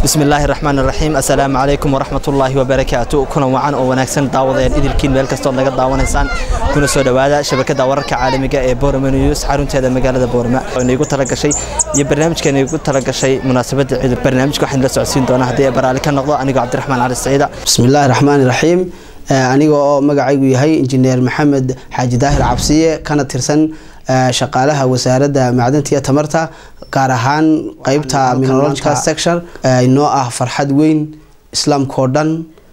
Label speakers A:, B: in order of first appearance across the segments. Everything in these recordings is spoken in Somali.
A: bismillaahi raxmaan raxiim assalaamu calaykum waraxmatullaahi wabarakaatu kulan wacan oo wanaagsan daawadeen idilkiin meel kastood naga daawanaysaan kuna soo dhowaada shabakada wararka caalamiga ee borome news xarunteeda magaalada boorma inaigu talagashay iyo barnaamijka inaigu talagashay munaasabadda ciid barnaamijka waxaan la socodsiin doonaa haddii ay baraali ka noqdo anigoo cabdiraxmaan cali saciida
B: bismillaahi raxmaani raxiim aniga oo magacaygu yahay injineer maxamed xaaji daahir cabsiye kana tirsan shaqaalaha wasaaradda macdanta iyo tamarta gaar ahaan qeybta minological section inoo ah farxad weyn islaamkao dhan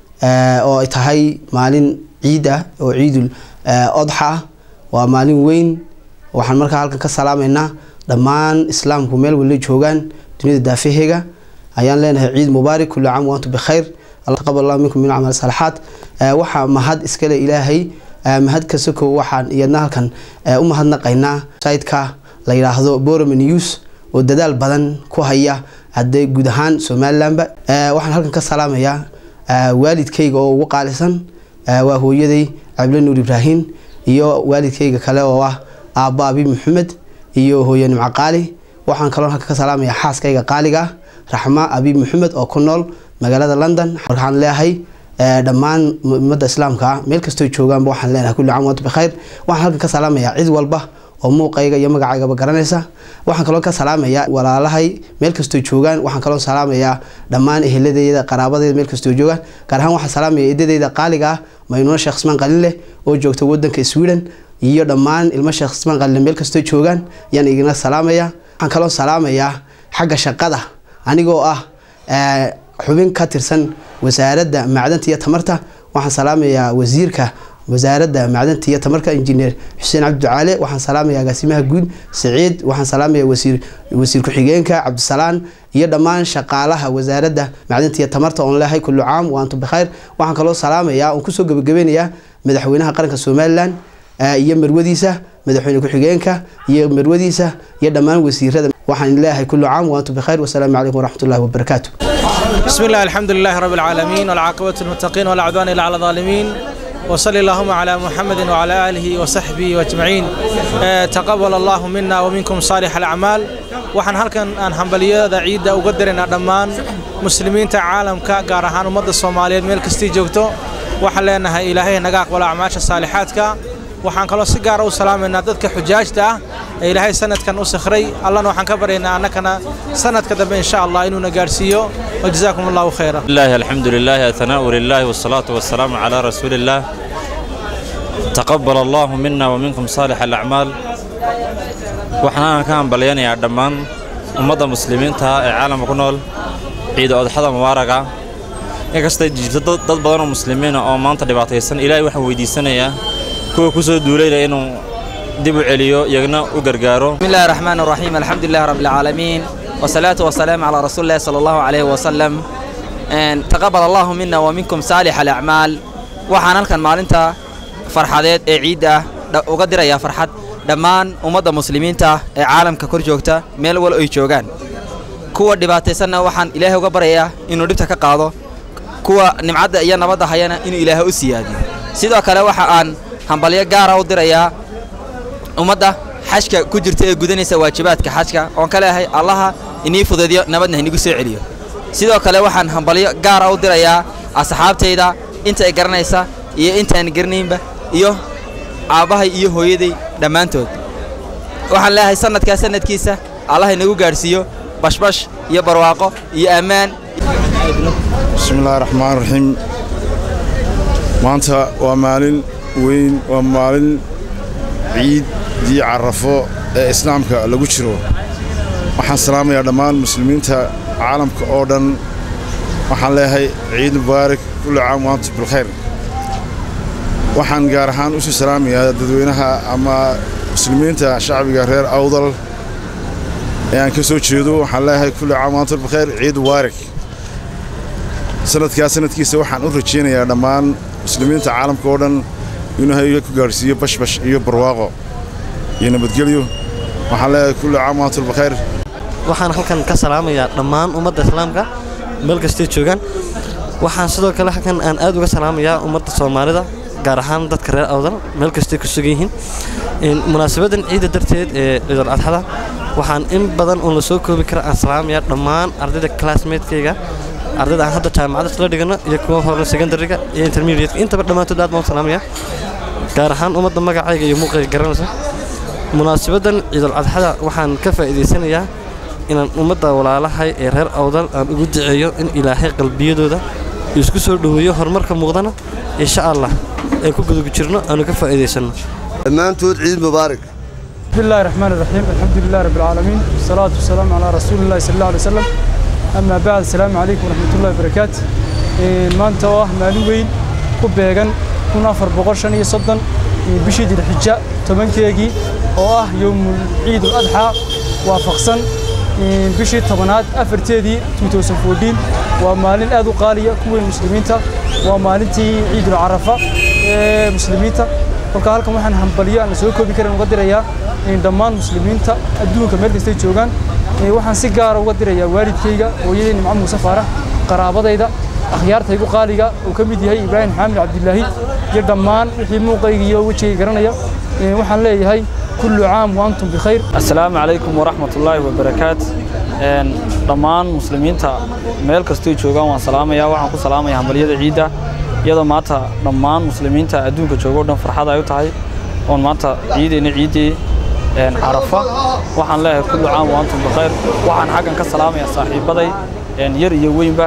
B: oo ay tahay maalin ciid ah oo ciidul odxa waa maalin weyn waxaan markaa halkan ka salaamaynaa dhammaan islaamku meel wala joogaan duniyada daafaheega ayaan leenahay ciid mubaarak kulli caam waantu bikhayr taqabal allah minkum min camal salaxaat waxaa mahad iskale ilaahay mahad kasokow waxaan iyadna halkan u mahadnaqaynaa sayidka la yidhaahdo borome news oo dadaal badan ku haya hadday guud ahaan somalilanba waxaan halkan ka salaamayaa waalidkayga oo ugu qaalisan waa hooyaday cabdila nuur ibraahin iyo waalidkayga kale oo ah aabba abi maxamed iyo hooye nimco qaali waxaan kaloo halkan ka salaamayaa xaaskayga qaaliga ah raxma abi maxamed oo ku nool magaalada london waxaan leeyahay dhammaan ummadda islaamka ah meel kastoo joogaanba waxaan leenahay kulli caam waantu bikhayr waxaan halkan ka salaamayaa cid walba oo muuqayga iyo magacaygaba garanaysa waxaan kaloo ka salaamayaa walaalahay meel kastoo joogaan waxaan kaloo salaamayaa dhammaan eheladeyda qaraabadeeda meel kastoo joogaan gaar ahaan waxaan salaamaya eedadeyda qaaliga ah maynuuna sheekh ismaan qalinleh oo joogta wadanka sweden iyo dhammaan ilmo sheekh ismaan qalinleh meel kastoo joogaan ayaan igina salaamaya waxaan kaloo salaamayaa xagga shaqada anigoo ah xubin ka tirsan wasaaradda macdanta iyo tamarta waxaan salaamayaa wasiirka wasaaradda macdanta iyo tamarka injineer xuseen cabdiducaale waxaan salaamayaa agaasimaha guud saciid waxaan salaamayaa wasiir wasiir ku-xigeenka cabdisalaan iyo dhammaan shaqaalaha wasaaradda macdanta iyo tamarta oon leehay kullu caam waantu bikhayr waxaan kaloo salaamayaa oon kusoo gebagabeynayaa madaxweynaha qaranka somalilan iyo marwadiisa madaxweyne ku-xigeenka iyo marwadiisa iyo dhammaan wasiirada waxaan leeyahay kullu caam waantu bikhayr wasalaamu calaykum waraxmatullahi wabarakaatu
C: بسم الله الحمد لله رب العالمين والعاقبة للمتقين ولا عدوان إلا على الظالمين وصلى اللهم على محمد وعلى آله وصحبه أجمعين أه تقبل الله منا ومنكم صالح الأعمال waxaan halkan aan hambaliyada ciidda uga diraynaa dhammaan muslimiinta caalamka gaar ahaan ummadda soomaaliyeed meel kastii joogto waxaan leenahay ilaahay naga aqbalo acmaasha saalixaadka waxaan kaloo si gaara u salaamaynaa dadka xujaajta ah ee ilaahay sanadkan u sakhray allana waxaan ka baryaynaa annakana sanadka dambe insha allah inuuna gaarsiiyo wajazaakum allahu khayra
D: الله الحمد لله الثناء لله والصلاة والسلام على رسول الله تقبل الله منا ومنكم صالح الأعمال waxaan ka hambalyanayaa dhammaan ummadda muslimiinta ee caalamka ku nool ciida odxada mubaaraga inkastay jirto dad badan oo muslimiina oo maanta dhibaataysan ilaahay waxaan weydiisanayaa kuwa ku soo duulayna inuu dib u celiyo iyagna u gargaaro
E: بسم الله الرحمن الرحيم الحمد لله رب العالمين والصلاة والسلام على رسول الله صلى الله عليه وسلم أن تقبل الله منا ومنكم صالح الأعمال waxaan halkan maalinta farxadeed ee ciidda ah uga dirayaa farxad dhammaan ummadda muslimiinta ee caalamka kor joogta meel wal ay joogaan kuwa dhibaataysanna waxaan ilaahay uga baryayaa inuu dhibta ka qaado kuwa nimcadda iyo nabadda hayana inuu ilaahay u siyaadiyo sidoo kale waxa aan hambalyo gaara u dirayaa ummadda xajka ku jirta ee gudanaysa waajibaadka xajka oon ka leeyahay allaha inii fudeediyo nabadna inigu soo celiyo sidoo kale waxaan hambalyo gaara u dirayaa asxaabtayda inta ay garanaysa iyo intaan garanaynba iyo aabbahay iyo hooyaday dhammaantood waxaan leeyahay sanadkaa sanadkiisa allah inagu gaadhsiiyo bashbash iyo barwaaqo iyo ammaan
F: bismi illaahi raxmaan raxiim maanta waa maalin weyn waa maalin ciiddii carafo ee islaamka lagu jiro waxaan salaamayaa dhammaan muslimiinta caalamka oo dhan waxaan leeyahay ciid mubaarak kulli caam waantu bilkhayr waxaan gaar ahaan u sii salaamayaa dadweynaha ama muslimiinta shacbiga reer awdal ee aan ka soo jeedo waxaan leeyahay kulli caam waantu bilkhayr ciid mubaarak sanadkaa sanadkiisa waxaan u rajaynayaa dhammaan muslimiinta caalamka oo dhan inuu hayga ku gaadhsiiyo bashbash iyo barwaaqo iyo nabadgelyo waxaan leeyahay kulli caam waantu bilkhayr
G: waxaan halkan ka salaamayaa dhammaan ummadda islaamka meel kastay joogaan waxaan sidoo kale halkan aan aad uga salaamayaa ummadda soomaalida gaar ahaan dadka reer awdal meel kastay ku sugan yihiin munaasabadan ciidda darteed ee ciidul adxada waxaan in badan uun la soo koobi kara aan salaamayaa dhammaan ardayda classmatekayga ardayda aan hadda jaamacadda isla dhigano iyo kuwa hore secondariga iyo intermediate intaba dhammaantood aad baan u salaamayaa gaar ahaan ummadda magacayga iyo muuqayga garanaysa munaasabaddan ciidul cadxada waxaan ka faa'iidaysanayaa inaan ummadda walaalahay ee reer awdal aan ugu duceeyo in ilaahay qalbiyadooda isku soo dhoweeyo horumarka muuqdana insha allah ee ku gudugu jirno aanu ka faa'iidaysanno
H: dhammaantood ciid mubaarak
I: بسم الله الرحمن الرحيم الحمد لله رب العالمين والصلاة والسلام على رسول الله صلى الله عليه وسلم أما بعد السلام عليكم ورحمة الله وبركاته maanta oo ah maalin weyn ku beegan kun afar boqol shan iyo soddon bishii dilxija tobankeegii oo ah yowmul ciid ul adxaa waafaqsan bishii tobanaad afarteedii 2014 waa maalin aad u qaaliya kuweyn muslimiinta waa maalintii ciidul carafa ee muslimiinta kolka halkan waxaan hambaliyo aan la soo koobi karin uga dirayaa dhammaan muslimiinta adduunka meel kastay joogaan waxaan si gaara uga dirayaa waalidkayga hooyadey nimco muuse faarax qaraabadayda akhyaartaygu qaaliga uu ka mid yahay ibraahim xaamid cabdilaahi iyo dhammaan wixii muuqayga iyo wejigay garanaya waxaan leeyahay kullu caam waantum bikhayr
J: assalaamu calaykum waraxmat ullaahi wabarakaat dhammaan muslimiinta meel kastoo joogaan waan salaamayaa waxaan ku salaamayaa hambalyada ciidda iyadoo maanta dhammaan muslimiinta adduunka jooga o dhan farxad ay u tahay oon maanta ciideyna ciiddii carafa waxaan leeyahay kullu caam waantum bikhayr waxaan xaggan ka salaamayaa saaxiibaday yar iyo weynba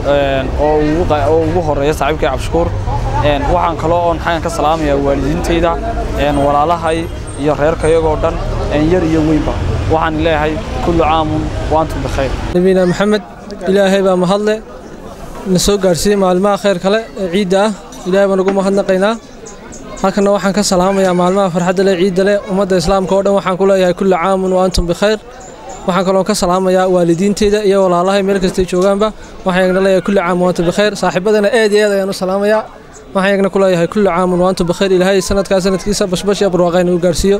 J: oo ugu horeeya saaxiibkay cabshukuur waxaan kaloo oon xaggan ka salaamayaa waalidiintayda walaalahay iyo reerkayagoo dhan yar iyo weynba waxaan leeyahay kullu caamun waantum bikhayr
C: nabiina maxamed ilaahay baa mahadle na soo gaadhsiiyey maalmaha khayr kale ee ciidda ah ilaahay baan ugu mahadnaqaynaa halkana waxaan ka salaamayaa maalmaha farxadda leh ciidda leh ummadda islaamka oo dhan waxaan ku leeyahay kullu caamun wa antum bikhayr waxaan kaloo ka salaamayaa waalidiinteyda iyo walaalahay meel kastay joogaanba waxaan yagna leeyahay kullu caam wa antum bikhayr saaxiibadana aad iyo aad ayaan u salaamayaa waxaan yagna ku leeyahay kullu caamun wa antum bikhayr ilaahay sanadkaa sanadkiisa bashbash iyo barwaaqayna u gaarsiiyo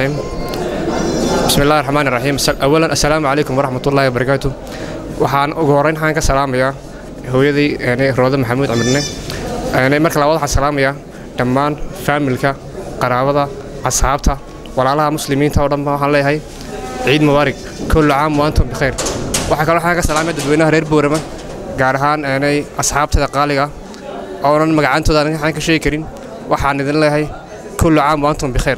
K: بسم الله الرحمن الرحيم أولا السلام عليكم ورحمة الله وبركاته waxaan ugu horeyn waxaan ka salaamayaa hooyadii roode maxamuud camirne marka labaad waxaan salaamayaa dhammaan faamilka qaraabada asxaabta walaalaha muslimiinta oo dhan waxaan leeyahay ciid mubaarig kullu caam waantum bikhayr waxaa kaloo waxaan ka salaamaya dadweynaha reer boorama gaar ahaan asxaabtada qaaliga oonan magacantooda aan ka sheegi karin waxaan idin leeyahay kullu caam waantum bikhayr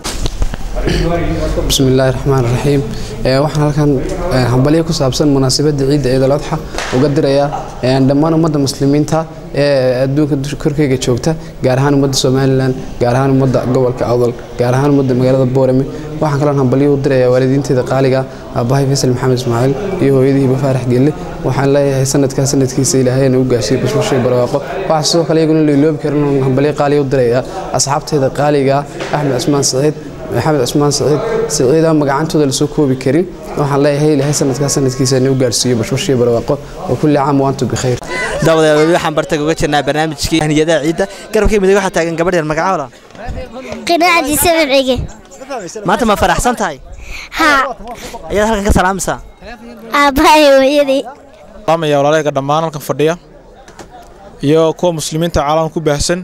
B: بسم الله الرحمن الرحيم waxaan halkan hambalyo ku saabsan munaasabadda ciidda ciidul adxa uga dirayaa dhammaan ummadda muslimiinta ee adduunka korkeyga joogta gaar ahaan ummadda somalilan gaar ahaan ummadda gobolka awdal gaar ahaan ummadda magaalada boorame waxaan kaloo hambalyo u dirayaa waalidiinteeda qaaliga aabbahay faysal maxamed ismaaciil iyo hooyadii bafaarax gelle waxaan leeyahay sanadkaa sanadkiisa ilaahayna u gaashiyo bashbashay barwaaqo waxaa sidoo kale iyaguna lailoobi karin hambalyo qaaliya u dirayaa asxaabteeda qaaliga axmed cismaan saciid maxamed cusmaan saciid saciida magacantooda lasoo koobi karin waxaan leeyahay ilaahay sanadkaa sanadkiisa u gaarsiiyo bashbashiyo barwaaqo oo kulli caam waantu bikhayr
A: daawadayaal weli waxaan bartay uga jirnaa barnaamijkii haniyadaha ciidda garabkii midig waxaa taagan gabadh yar magacawla
L: qinaacdi sabciga
A: maanta ma faraxsan tahay
L: haa
A: ayaad halkan ka salaamaysaa
L: aabbahay hooyadii
C: salaamaya walaalayga dhammaan halkan fadhiya iyo kuwa muslimiinta caalamka ku baahsan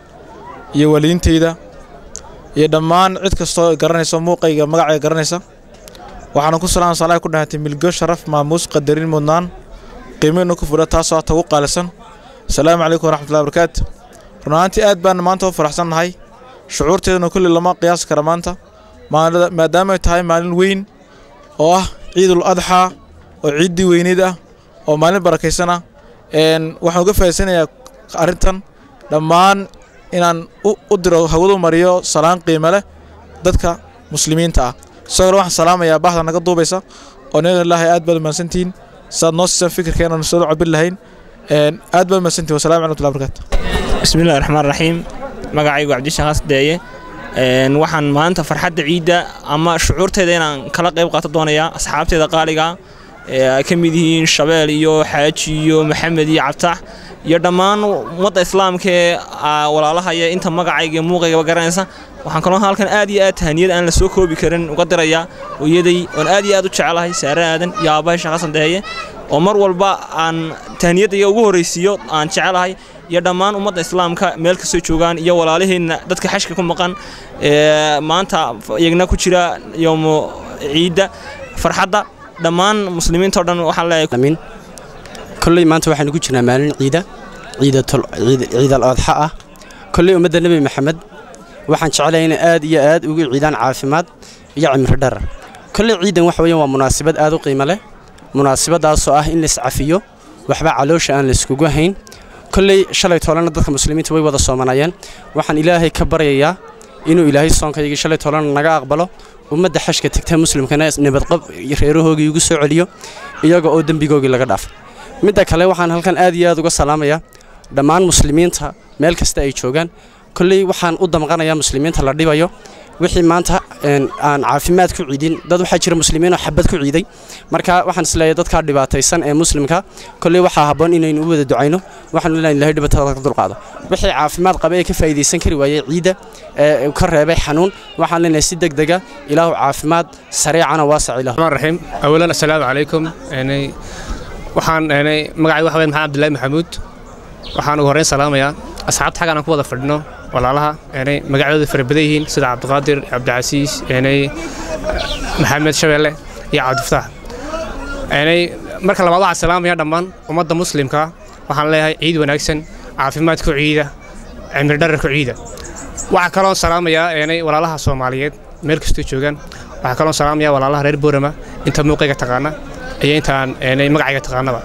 C: iyo waalidiintayda iyo dhammaan cid kastoo garanaysa muuqayga magacayga garanaysa waxaana ku salaam salaay ku dhahatay milgo sharaf maamuus qadarin mudnaan qiimaynu ku fudha taasoo hata ugu qaalisan asalaamu calaykum waraxmatullahi barakaatu run ahaantii aad baan maanta u faraxsan nahay shucuurteeduna kulli lama qiyaasi kara maanta maadaama ay tahay maalin weyn oo ah ciidul adxaa oo ciiddii weyneyd ah oo maalin barakaysan ah waxaan uga faa'iidsanayaa arrintan dhammaan inaan u diro hawadu mariyo salaan qiime leh dadka muslimiinta ah sidoo kale waxaan salaamayaa bahda naga duubaysa oo naga ilaahay aad baad umahadsantihiin saad noo siisaan fikirkeena soo cabir lahayn aad baad umahadsantihin wasalamu calaykum warahmatullahi wabarakatu
M: bismillahi raxmaan raxiim magacaygu cabdishaan hasdeeye waxaan maanta farxadda ciidda ama shucuurteeda inaan kala qayb qaato doonayaa asxaabteeda qaaliga ay ka mid yihiin shabeel iyo xaaji iyo maxamed iyo cabtax iyo dhammaan ummadda islaamka ee walaalahaya inta magacayga iyo muuqaygaba garanaysa waxaan kaloo halkan aad iyo aad tahaniyad aan la soo koobi karin uga dirayaa hooyaday oon aad iyo aad u jecelahay saare aadan iyo aabbahay sheekh xasan deeye oo mar walba aan tahaniyadda iyo ugu horraysiiyo aan jecelahay iyo dhammaan ummadda islaamka meel kastoo joogaan iyo walaalaheenna dadka xashka ku maqan maanta iyagna ku jira yowmo ciidda farxadda dhammaan muslimiinta o dhan waxaan leeyahay
N: kolley maanta waxaanu ku jirnaa maalin ciida ciidal oodxa ah kolley ummadda nebi maxamed waxaan jeclahay inay aad iyo aad ugu ciidaan caafimaad iyo cimri dharar kolley ciidan waxa weeyaan waa munaasabad aad u qiimo leh munaasabadaasoo ah in la iscafiyo waxba caloosha aan la iskugu hayn kolley shalay toolana dadka muslimiinta way wada soomanayeen waxaan ilaahay ka baryayaa inuu ilaahay soonkaygii shalay toolana naga aqbalo ummadda xashka tagta muslimkana nabadqab reerahoogii ugu soo celiyo iyaga oo dembigoogii laga dhaafay midda kale waxaan halkan aad iyo aad uga salaamayaa dhammaan muslimiinta meel kasta ay joogaan kolley waxaan u damqanayaa muslimiinta la dhibayo wixii maanta aan caafimaad ku ciidin dad waxaa jira muslimiinoo xabad ku ciiday marka waxaan isleeyahay dadkaa dhibaataysan ee muslimka kolley waxaa habboon inaynu u wada ducayno waxaanu leenahay ilahay dhibaatada ka dulqaado wixii caafimaad qaba ee ka faa'iidaysan kari waayey ciidda ee ka reebay xanuun waxaan leenahay si degdega ilaahu caafimaad sareecana waasac ilahu
K: raxiim awalan assalaamu calaykum waxaan magacay waxa weyn maxamed abdullaahi maxamuud waxaan ugu horreyn salaamayaa asxaabta xaggan aan ku wada fadhino walaalaha eenay magacadooda fara badan yihiin sida cabdiqaadir cabdicasiis eenay maxamed shabeelle iyo cabdifataax eenay marka labaad waxaan salaamaya dhammaan ummadda muslimka waxaan leeyahay ciid wanaagsan caafimaad ku ciida cimri dharar ku ciida waxaa kaloon salaamayaa eenay walaalaha soomaaliyeed meel kastoo joogaan waxaa kaloon salaamayaa walaalaha reer boorama inta muuqayga taqaana iyo intaan eenay magacayga taqaanaba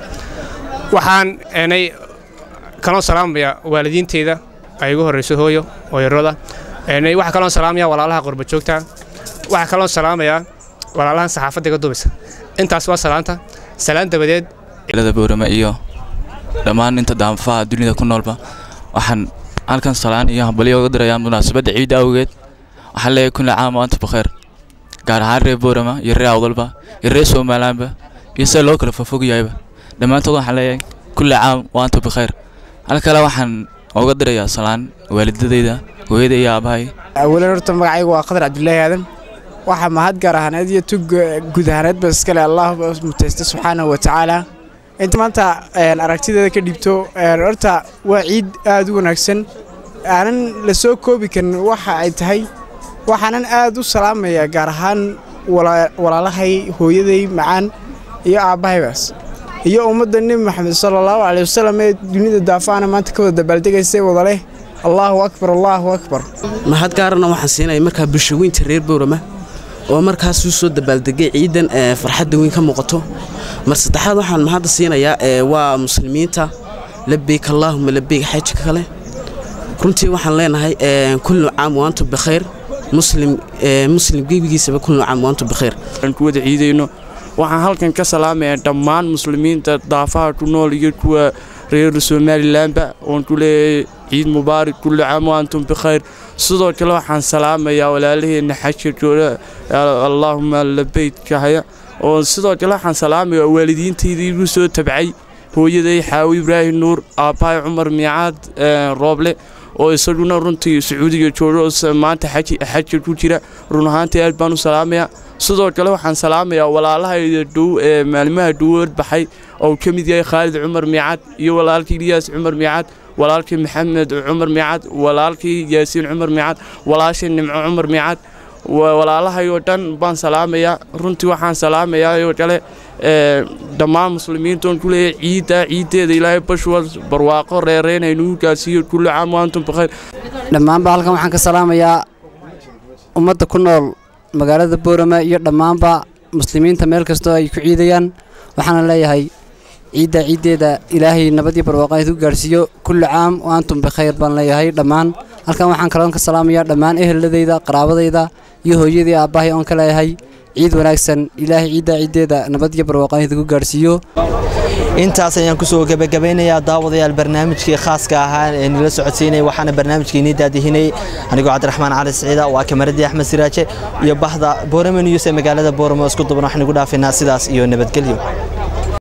K: waxaan eenay kaloon salaamayaa waalidiinteeda ay ugu horreyso hooyo hooyarooda waxaa kaloon salaamayaa walaalaha qurba joogta waxaa kaloon salaamayaa walaalahan saxaafadda iga dubaysa intaas waa salaanta salaan dabadeed
O: ilada boorama iyo dhammaan inta daanfaha dunida ku noolba waxaan halkan salaan iyo hambalyo uga dirayaa munaasabadda ciidda awgeed waxaan leeyahay kulli caam oo anta bakheer gaar ahaan reer boorama iyo reer awdalba iyo reer somalilaanba iyo sida loo kala fofog yahayba dhammaantood waxaan leeyahay kulli caam oo anta bakheer hal kale waxaan uga dirayaa salaan waalidadayda hooyada iyo aabahay
P: awalan horta magacaygu waa qadar cabdulaahi aadan waxaa mahad gaar ahaaneed iyo tug guud ahaaneedba iskale allah mutaysta subxaanahu wa tacaala inta maanta aragtideeda ka dhibto horta waa ciid aad u wanaagsan aanan la soo koobi karin waxa ay tahay waxaanan aad u salaamayaa gaar ahaan walaalahay hooyaday macaan iyo aabbahaybaas iyo ummadda nebi maxamed sala allahu caley wasalam ee dunida daafaana maanta ka wada dabaaldegaysa wada leh allaahu akbar allaahu akbar
B: mahad gaarana waxaan siinaya markaa bulshaweynta reer boorama oo markaas u soo dabaaldegay ciidan ee farxadda weyn ka muuqato mar saddexaad waxaan mahadda siinayaa waa muslimiinta labeyk allaahuma labeyk xajka kale runtii waxaan leenahay kullu caam waantu bikhayr muslim muslim gebigiisaba kullu caam waantu bikhayr
Q: ku wada ciidayno waxaan halkan ka salaamayaa dhammaan muslimiinta daafaha ku nool iyo kuwa reer somalilanba oon ku leeyahay ciid mubaarak kulli caam wa antum bikhayr sidoo kale waxaan salaamayaa walaalaheenna xajka jooga allaahuma labeytka haya oo sidoo kale waxaan salaamayaa waalidiintayda igu soo tabcay hooyaday xaawi ibraahim nuur aabbahay cumar miicaad rooble oo isaguna runtii sacuudiga jooga oo maanta xajka ku jira run ahaantii aad baan u salaamayaa sidoo kale waxaan salaamayaa walaalahayda dhow ee maalimaha dhowood baxay oo ka mid yahay khaalid cumar miicad iyo walaalkii ilyaas cumar miicad walaalkii maxamed cumar miicad walaalkii yaasiin cumar miicad walaashii nimco cumar miicad walaalahay oo dhan baan salaamayaa runtii waxaan salaamayaa oo kale dhammaan muslimiintoon ku leeyahay ciidda ciiddeeda ilaahay bashwal barwaaqo reereyn haynugu gaarsiiyo kulli caam waantum bikhayr
R: dhammaanba halkan waxaan ka salaamayaa ummadda ku nool magaalada boorama iyo dhammaanba muslimiinta meel kastoo ay ku ciidayaan waxaana leeyahay ciidda ciiddeeda ilaahay nabad iyo barwaaqo idku gaarhsiiyo kulli caam wa antum bikhayr baan leeyahay dhammaan halkan waxaan kaloon ka salaamayaa dhammaan eheladayda qaraabadayda iyo hooyadii aabbahay oon ka leeyahay ciid wanaagsan ilaahay ciidda ciiddeeda nabad iyo barwaaqo idku gaarhsiiyo
A: intaas ayaan kusoo gebagabeynayaa daawadayaal barnaamijkii khaaska ahaa ee nila socodsiinay waxaana barnaamijkeenii daadihinay anigoo cabdiraxmaan cali siciida waa kamaradii axmed siraaje iyo bahda boorame news ee magaalada booramo isku duban waxaan igu dhaafinaa sidaas iyo nabadgelyo